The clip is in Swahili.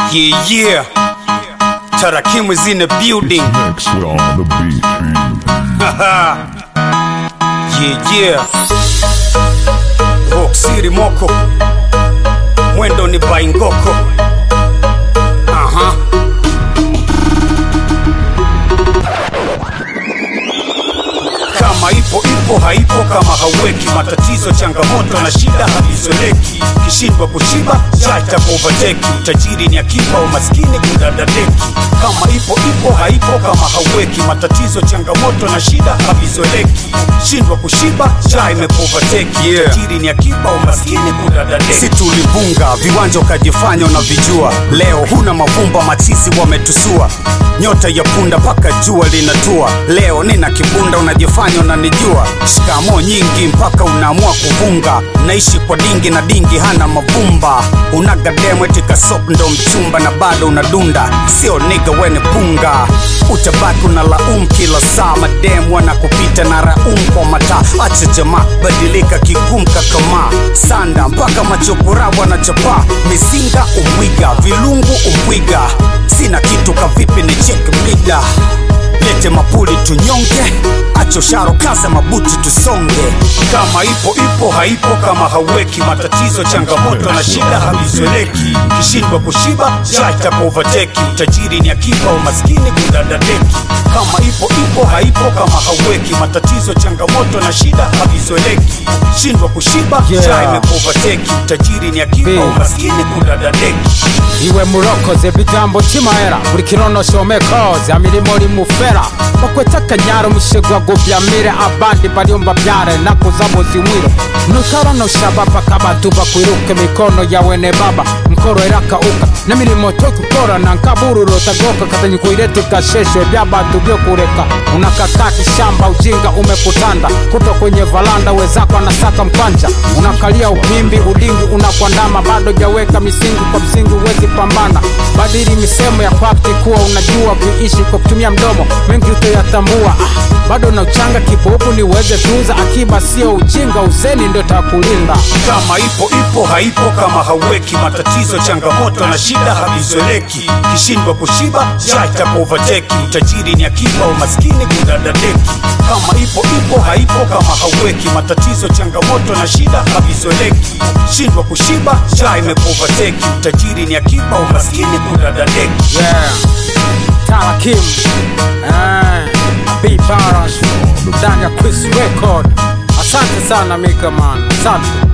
Yeah, yeah. Tarakimu is in the building. Next on the beat. Yeah, yeah. Rock City Moko. Mwendo ni Baingoko. Aha. Kama ipo ipo, haipo kama hauweki. Matatizo, changamoto na shida havizoeleki. Kishindwa kushiba chacha overtake. Utajiri ni akiba, umaskini kudadadeki. Kama ipo ipo, haipo kama hauweki. Matatizo, changamoto na shida havizoeleki. Shindwa kushiba cha imepoverteki. Yeah. Utajiri ni akiba, umaskini kudadadeki. si tulivunga viwanja ukajifanya unavijua leo huna mavumba machizi wametusua nyota ya punda mpaka jua linatua leo nina kibunda unajifanya unanijua shikamo nyingi mpaka unaamua kuvunga naishi kwa dingi na dingi hana mavumba unagademu eti kasop ndo mchumba na bado unadunda sio niga wene punga utabaki unalaum kila saa mademu wanakupita na raum kwa mataa acha jamaa badilika kigum kakama sanda mpaka machokora wanachapa mizinga umwiga vilungu umbwiga sina kitu kavipi ni chek mida lete mapuli tunyonge acho sharo kaza mabuti tusonge kama ipo ipo haipo kama hauweki matatizo changamoto na shida havizoeleki kishindwa kushiba chacha overteki utajiri ni akiba umaskini kudadadeki kama ipo ipo haipo kama hauweki matatizo changamoto na shida havizoeleki shindwa kushiba Yeah. cha imepoverteki utajiri ni akiba Big. umaskini kudadadeki iwe murokoze bijambo kimahera buri kirono shomekoze amirimo rimufera bakweta akanyaro mushegwa gubyamire abandi bariumba byare nakuza buzimwiro nukarono shababa kabatu bakwiruke mikono yawe ne baba mkoro erakauka nemirimo tokukorana nkabururo tagoka katanyi kuirete gasheshe byabatu byo kureka unakakaa kishamba ujinga umekutanda kuto kwenye valanda wezako anasaka mkwanja unakalia upimbi ulingi unakwandama bado jaweka misingi kwa msingi uwezi pambana badili misemo ya kwakti kuwa unajua kuishi kwa kutumia mdomo mengi utoyatambua ah, bado na uchanga kibubu ni uweze tunza akiba sio ujinga uzeni ndio takulinda kama ipo ipo haipo kama hauweki matatizo changamoto na shida havizoeleki kishindwa kushiba chacha overteki utajiri ni akiba umaskini kudadadeki kama ipo ipo haipo kama hauweki matatizo changamoto na shida havizoeleki shindwa kushiba cha imepoverteki utajiri ni akiba umaskini kudadadeki yeah. Tarakim eh, B Baras ndani ya Quiz Record. Asante sana Mika man, asante.